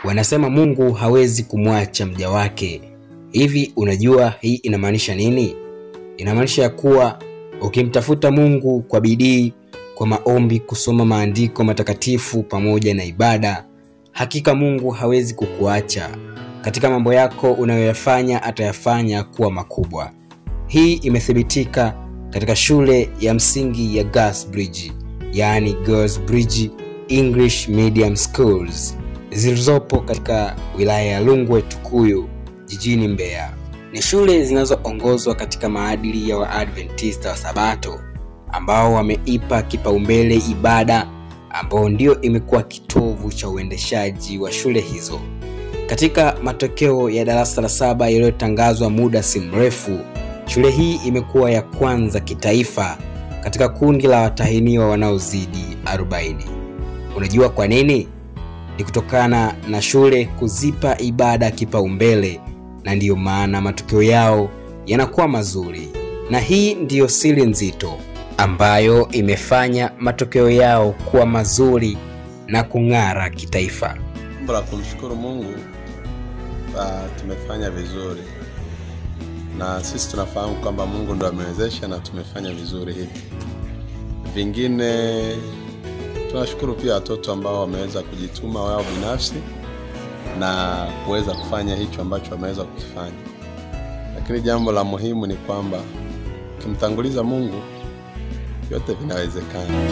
Wanasema Mungu hawezi kumwacha mja wake. Hivi unajua hii inamaanisha nini? Inamaanisha ya kuwa ukimtafuta Mungu kwa bidii, kwa maombi, kusoma maandiko matakatifu pamoja na ibada, hakika Mungu hawezi kukuacha. Katika mambo yako unayoyafanya atayafanya kuwa makubwa. Hii imethibitika katika shule ya msingi ya Gasbridge, yaani Girls Bridge English Medium Schools zilizopo katika wilaya ya Rungwe Tukuyu jijini Mbeya. Ni shule zinazoongozwa katika maadili ya Waadventista wa Sabato ambao wameipa kipaumbele ibada ambao ndio imekuwa kitovu cha uendeshaji wa shule hizo. Katika matokeo ya darasa la saba yaliyotangazwa muda si mrefu, shule hii imekuwa ya kwanza kitaifa katika kundi la watahiniwa wanaozidi 40. Unajua kwa nini? Ni kutokana na shule kuzipa ibada kipaumbele, na ndiyo maana matokeo yao yanakuwa mazuri, na hii ndiyo siri nzito ambayo imefanya matokeo yao kuwa mazuri na kung'ara kitaifa. Jambo la kumshukuru Mungu, uh, tumefanya vizuri na sisi tunafahamu kwamba Mungu ndo amewezesha na tumefanya vizuri hivi. Vingine tunashukuru pia watoto ambao wameweza kujituma wao binafsi na kuweza kufanya hicho ambacho wameweza kukifanya, lakini jambo la muhimu ni kwamba ukimtanguliza Mungu vyote vinawezekana.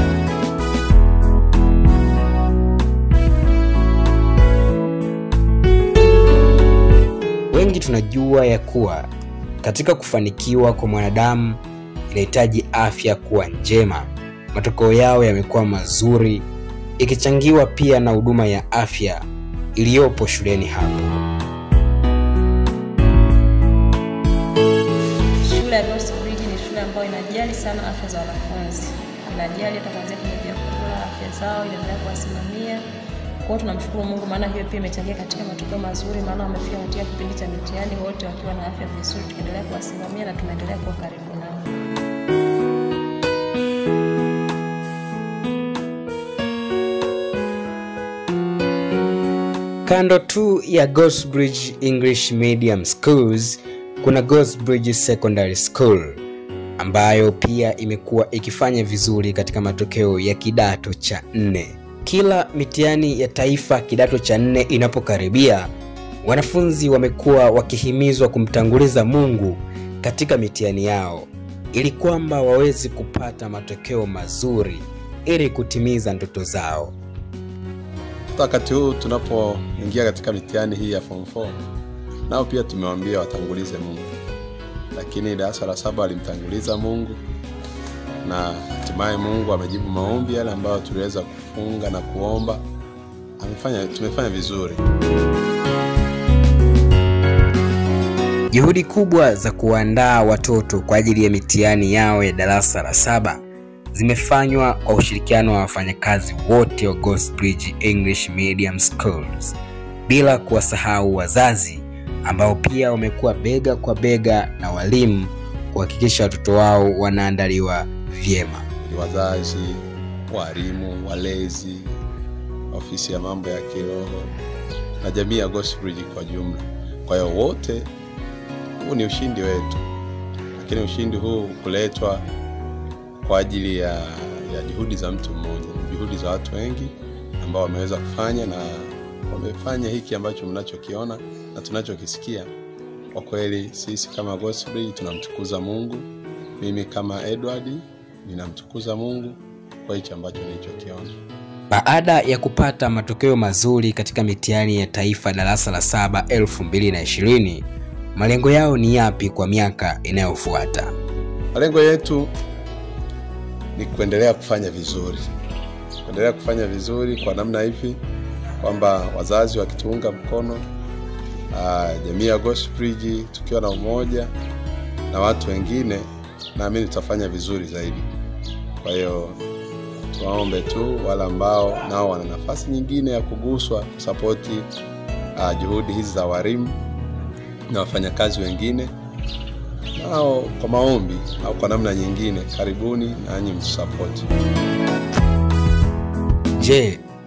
Wengi tunajua ya kuwa katika kufanikiwa kwa mwanadamu inahitaji afya kuwa njema. Matokeo yao yamekuwa mazuri, ikichangiwa pia na huduma ya afya iliyopo shuleni hapo. Shule ya Ghost Bridge ni shule ambayo inajali sana afya za wanafunzi, inajali hata kuanzia kwenye vyakula, afya zao inaendelea kuwasimamia. Kwa hiyo tunamshukuru Mungu, maana hiyo pia imechangia katika matokeo mazuri, maana wamefika katika kipindi cha mitihani wote wakiwa na afya vizuri, tukiendelea kuwasimamia na tunaendelea kuwa karibu nao. Kando tu ya Ghostbridge English Medium Schools kuna Ghostbridge Secondary School ambayo pia imekuwa ikifanya vizuri katika matokeo ya kidato cha nne. Kila mitihani ya taifa kidato cha nne inapokaribia, wanafunzi wamekuwa wakihimizwa kumtanguliza Mungu katika mitihani yao ili kwamba waweze kupata matokeo mazuri ili kutimiza ndoto zao. Hata wakati huu tunapoingia katika mitihani hii ya form 4 nao pia tumewaambia watangulize Mungu, lakini darasa la saba walimtanguliza Mungu na hatimaye Mungu amejibu maombi yale ambayo tuliweza kufunga na kuomba. Amefanya, tumefanya vizuri. Juhudi kubwa za kuandaa watoto kwa ajili ya mitihani yao ya darasa la saba zimefanywa kwa ushirikiano wa wafanyakazi wote wa Ghostbridge English Medium Schools, bila kuwasahau wazazi ambao pia wamekuwa bega kwa bega na walimu kuhakikisha watoto wao wanaandaliwa vyema. Ni wazazi, walimu, walezi, ofisi ya mambo ya kiroho na jamii ya Ghostbridge kwa jumla. Kwa hiyo wote, huu ni ushindi wetu, lakini ushindi huu kuletwa kwa ajili ya, ya juhudi za mtu mmoja, juhudi za watu wengi ambao wameweza kufanya na wamefanya hiki ambacho mnachokiona na tunachokisikia. Kwa kweli sisi kama Ghostbridge tunamtukuza Mungu. Mimi kama Edward ninamtukuza Mungu kwa hichi ambacho nilichokiona. Baada ya kupata matokeo mazuri katika mitihani ya taifa darasa la saba 2020, malengo yao ni yapi kwa miaka inayofuata? Malengo yetu ni kuendelea kufanya vizuri, kuendelea kufanya vizuri kwa namna hivi kwamba wazazi wakituunga mkono, uh, jamii ya Ghostbridge tukiwa na umoja na watu wengine, naamini tutafanya vizuri zaidi. Kwa hiyo tuwaombe tu wale ambao nao wana nafasi nyingine ya kuguswa kusapoti uh, juhudi hizi za walimu na wafanyakazi wengine nao kwa maombi au kwa namna nyingine, karibuni nanyi mtusapoti. Je,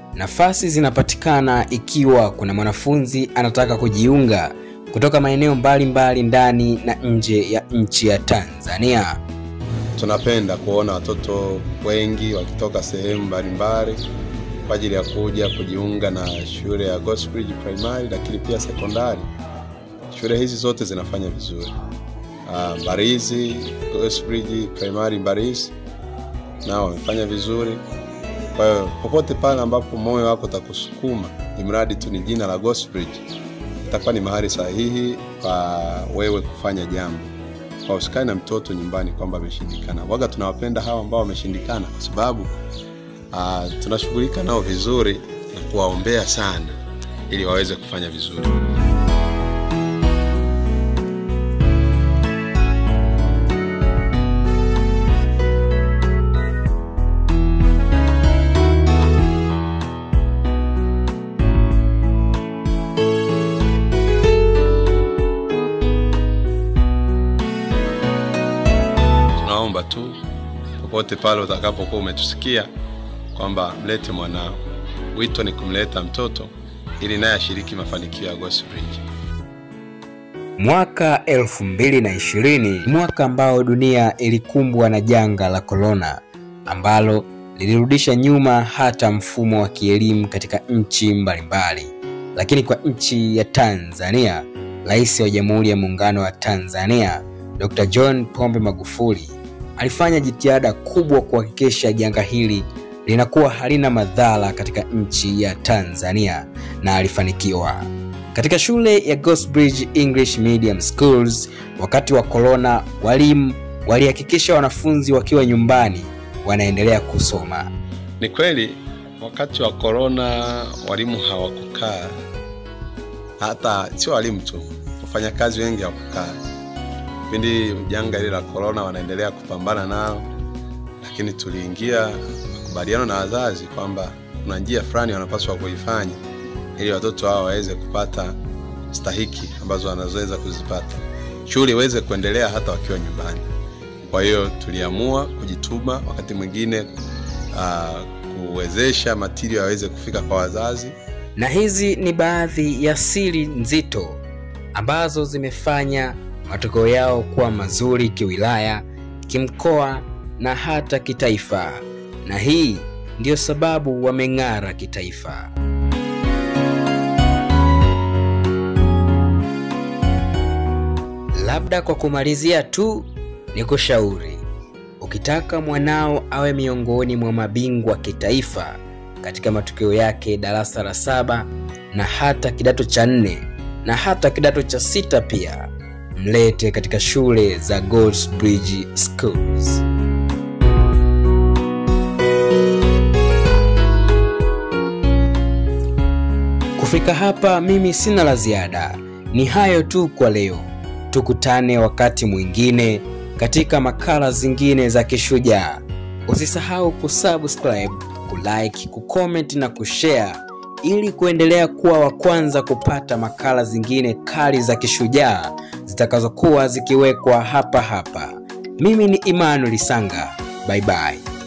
Nafasi zinapatikana ikiwa kuna mwanafunzi anataka kujiunga kutoka maeneo mbalimbali ndani na nje ya nchi ya Tanzania. Tunapenda kuona watoto wengi wakitoka sehemu mbalimbali kwa ajili ya kuja kujiunga na shule ya Gospel Primary, lakini pia sekondari. Shule hizi zote zinafanya vizuri. Uh, Mbarizi Gospel Primary Mbarizi nao wamefanya vizuri. Kwa hiyo popote pale ambapo moyo wako utakusukuma, imradi tu ni jina la Gospel, itakuwa ni mahali sahihi pa wewe kufanya jambo kwa usikae na mtoto nyumbani kwamba ameshindikana. Waga tunawapenda hawa ambao wameshindikana, kwa sababu uh, tunashughulika nao vizuri na kuwaombea sana ili waweze kufanya vizuri. Tunaomba tu popote pale utakapokuwa umetusikia kwamba mlete mwanao. Wito ni kumleta mtoto ili naye ashiriki mafanikio ya Gospel. Mwaka 2020 mwaka ambao dunia ilikumbwa na janga la korona ambalo lilirudisha nyuma hata mfumo wa kielimu katika nchi mbalimbali, lakini kwa nchi ya Tanzania, Rais wa Jamhuri ya Muungano wa Tanzania Dr. John Pombe Magufuli alifanya jitihada kubwa kuhakikisha janga hili linakuwa halina madhara katika nchi ya Tanzania na alifanikiwa. Katika shule ya Gosbridge English Medium Schools wakati wa corona, walimu walihakikisha wanafunzi wakiwa nyumbani wanaendelea kusoma. Ni kweli wakati wa korona walimu hawakukaa, hata sio walimu tu, wafanyakazi wengi hawakukaa. Kipindi janga hili la korona wanaendelea kupambana nao, lakini tuliingia makubaliano na wazazi kwamba kuna njia fulani wanapaswa kuifanya ili watoto hao waweze kupata stahiki ambazo wanazoweza kuzipata, shule iweze kuendelea hata wakiwa nyumbani. Kwa hiyo tuliamua kujituma, wakati mwingine uh, kuwezesha matirio yaweze kufika kwa wazazi. Na hizi ni baadhi ya siri nzito ambazo zimefanya matokeo yao kuwa mazuri kiwilaya, kimkoa na hata kitaifa, na hii ndiyo sababu wameng'ara kitaifa. Labda kwa kumalizia tu, ni kushauri ukitaka mwanao awe miongoni mwa mabingwa kitaifa katika matokeo yake darasa la saba na hata kidato cha nne na hata kidato cha sita pia, mlete katika shule za Goldsbridge Schools. Kufika hapa, mimi sina la ziada. Ni hayo tu kwa leo. Tukutane wakati mwingine katika makala zingine za Kishujaa. Usisahau kusubscribe, kulike, kucomment na kushare ili kuendelea kuwa wa kwanza kupata makala zingine kali za Kishujaa zitakazokuwa zikiwekwa hapa hapa. Mimi ni Emmanuel Sanga. Bye bye.